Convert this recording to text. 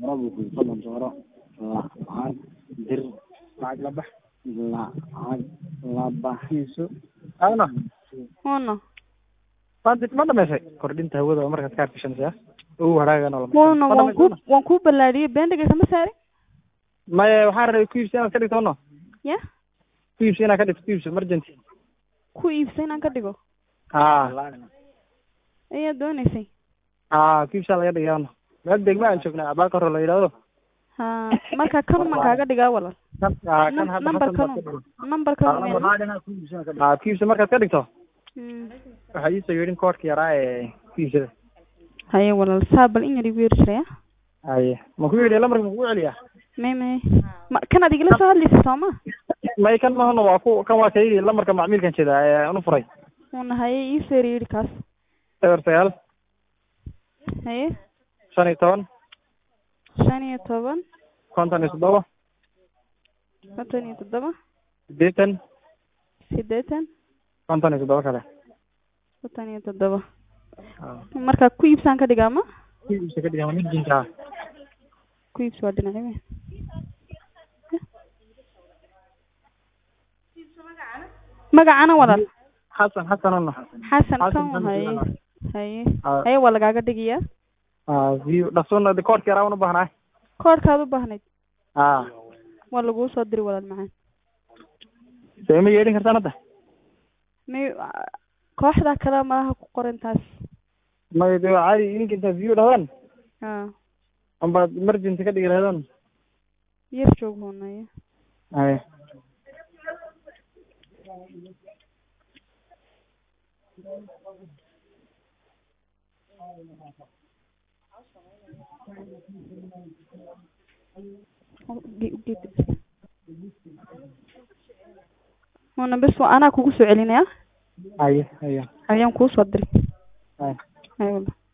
rabbi fadlan dooro lacag dir lacag la bax lacag la baxiso ana Huno. maanta ma dhamaysay kordhinta hawada oo markaad ka arkishanaysaa ugu haraagana oo Huno waan ku waan ku balaadiyay beendiga kama saari. maya waxaan rabay ku iibsi inaad ka dhigto no Ya? ku iibsi inaad ka dhigto ku iibsi emergency Ku iibsay inaan ka dhigo. ha Ayaa doonaysay. ha ku iibsaa laga dhigaa no meel degma aan joognaa abaaka hore la yidhahdo Ha, marka kan man kaaga dhigaa walal. kan ha kan hadda Number Xasan kan. baad ka dhigay. Number kan. ha ku iibsi markaad ka dhigto Hmm. waxaa iisoo yeedhin koodhka yaraa ee ku iibsada Haye walal saabal in yar igu yeershaya. haye ma ku yidhi lamarka ma kugu celiyaa May may. Ma kan aad igala soo hadlaysa sooma? may kan mahano waa ku kan waa kayidhi lamarka macmiilkan jeeda ee anu furay Huno haye ii soo yiri kaas. eber sagaal Haye shan iyo toban shan iyo toban konton iyo toddoba konton iyo toddoba siddeetan siddeetan konton iyo toddoba kale konton iyo toddoba marka ku iibsaan ka dhigaa ma ku iibsi ka dhigan emergency ku iibsi waa dhinacyo magacana walal xasan xasan ano xasan Xasan kan Xasan haye Xasan. haye Ah. haye waa lagaaga dhigayaa ah view dhaqsoon koodhka yaraa una baahnaay koodhkaad u baahnayd ah waa laguu soo diri walal macaan soo ima yeedhin kartaan hadda may kooxda kale malaha ku qoran taas may de waa caadi idinka intaad view dhahdaan ha ambaad emergency ka dhigi lahaydaan yar joog hoonaye haye hoona bes waa anaa kugu soo celinaya haye haye ayaan kuu soo diri haye haye walal